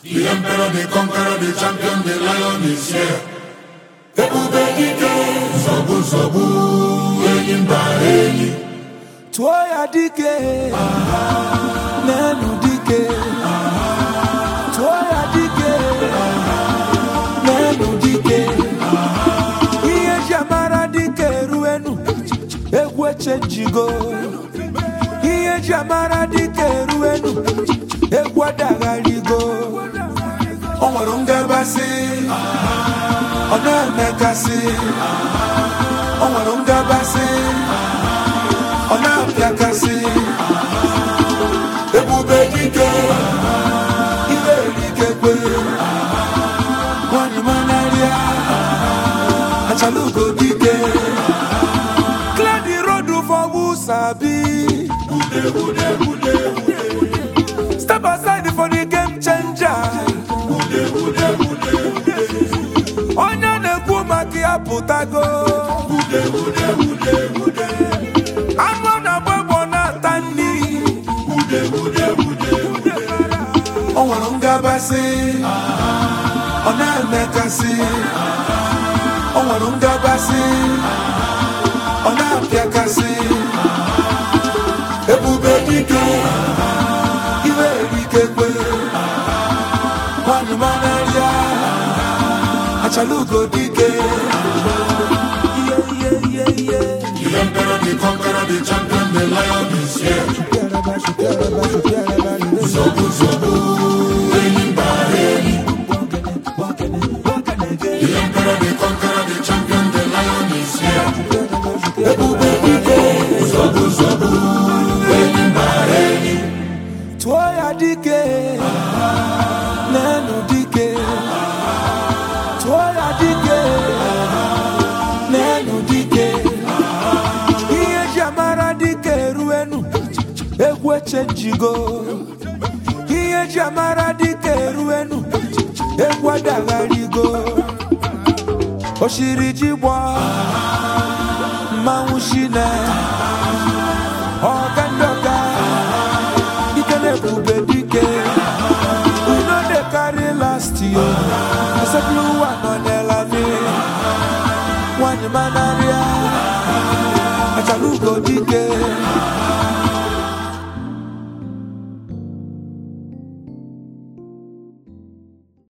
The emperor, the conqueror, the champion, the lion is here. Ebube dike, zọgbu zọgbu, enyi mba enyi. tụọ ya dike n'elu dike tụọ ya dike n'elu dike ihe ji amara dike eruenu egwu echenjigo ihe ji amara dike eruenu egwu adagharigo o nwere ngabasị ọ na-emekasị o nwere ngabasị ọ na-apịakasị ebube dike ihe erikekwe nwanyị manarịa achalugo dike clear the road for who sabi step aside for the game changer onye na-ekwu maka ya pụtago anụ na-agba egbo na-ata nri o nwere ngabasị ọ na-emekasị o nwere ngabasị ọ na-apịakasị ebube dike iwe erikekwe nwanyị manarịa achalugo dike ihe ihe ihe ihe The emperor, the conqueror, the champion, the lion is here. Zọgbu zọgbu, enyi mba enyi. The emperor, the conqueror, the champion, the lion is here. Ebube dike, zọgbu zọgbu, enyi mba enyi. tụọ ya dike n'elu dike tụọ ya dike n'elu dike ihe ji amara dike eruenu egwu echenjigo ihe ji amara dike eruenu egwu adagharigo oshiri ji gbọ mmanwụ shine ọga ndị ọga ike na-ebube dike we no dey carry last year asepụrụ ụwa nọ n'elani nwanyị mana